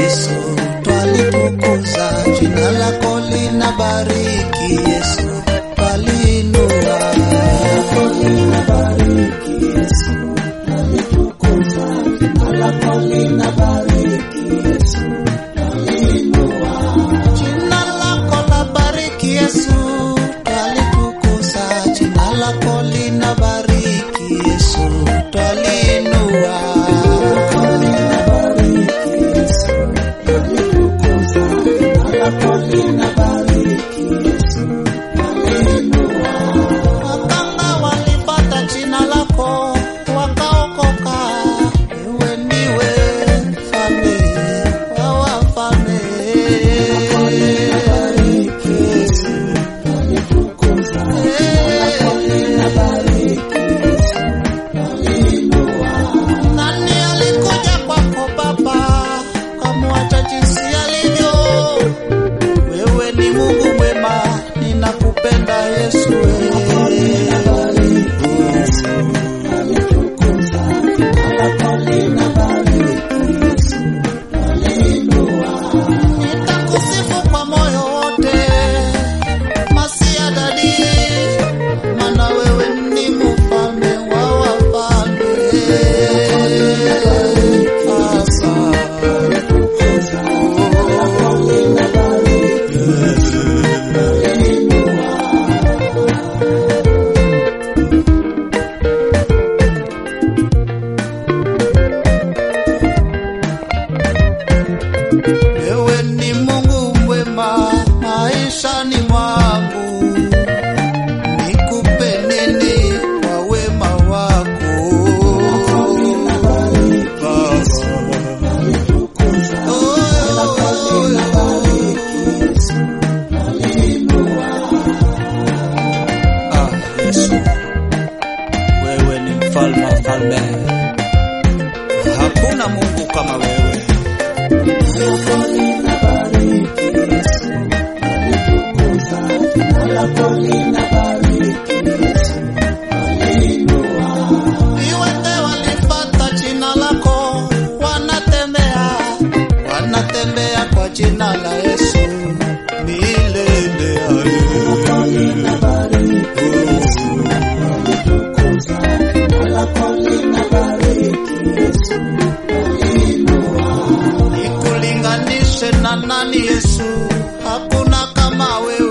Yesu, twalitukuza jina lako linabariki Yesu, twaliinua Jina lako la bariki Yesu, twalitukuza jina lako linabariki Yesu, twaliinua Wakanga walipata jina lako wakaokoka, wewe ndiwe mfalme wa wafalme. Nani alikuja kwako Baba, kamwacha jinsi alivyo? Wewe ni Mungu mwema, ninakupenda Yesu. Nitakusifu kwa moyo wote, Masia dadi, maana wewe ni mfalme wa wafalme. Wewe ni Mungu mwema maishani mwangu, nikupe nini kwa wema wako Ah, Yesu, wewe ni mfalme wa falme, hakuna Mungu kama wewe. Viwete walipata jina lako, wanatembea wanatembea kwa jina la Yesu milele. Nikulinganishe na nani Yesu? Hakuna kama wewe.